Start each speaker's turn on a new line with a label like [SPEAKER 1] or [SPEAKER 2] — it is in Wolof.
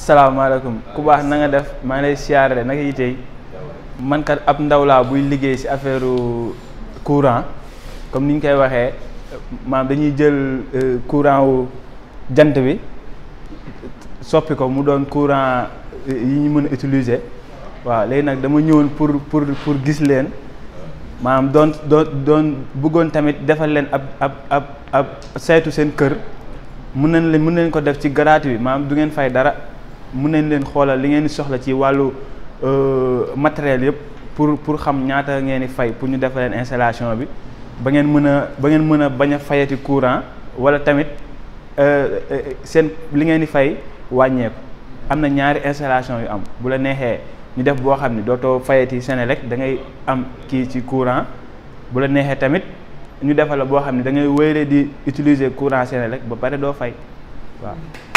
[SPEAKER 1] asalaamaaleykum ku baax na nga def maa ngi lay siyaare naka yi tey man kat ab ndaw laa buy liggéey ci affaire courant comme ni ñu koy waxee maam dañuy jël courant wu jant bi soppi ko mu doon courant yi ñu mën a utiliser waaw léegi nag dama ñëwoon pour pour pour gis leen maanaam doon doon doon bëggoon tamit defal leen ab ab ab ab saytu seen kër mun nañ leen mun nañ ko def ci gratuit bi maanaam du ngeen fay dara mun nañ leen xoolal li ngeen di soxla ci wàllu matériel yëpp pour pour xam ñaata ngeen di fay pour ñu defal leen installation bi ba ngeen mën a ba ngeen mën a bañ a fayati courant wala tamit seen li ngeen di fay wàññeeku am na ñaari installation yu am bu la neexee ñu def boo xam ne dootoo fayati Senelec da ngay am kii ci courant bu la neexee tamit ñu defal la boo xam ne da ngay wéyale di utiliser courant Senelec ba pare doo fay waaw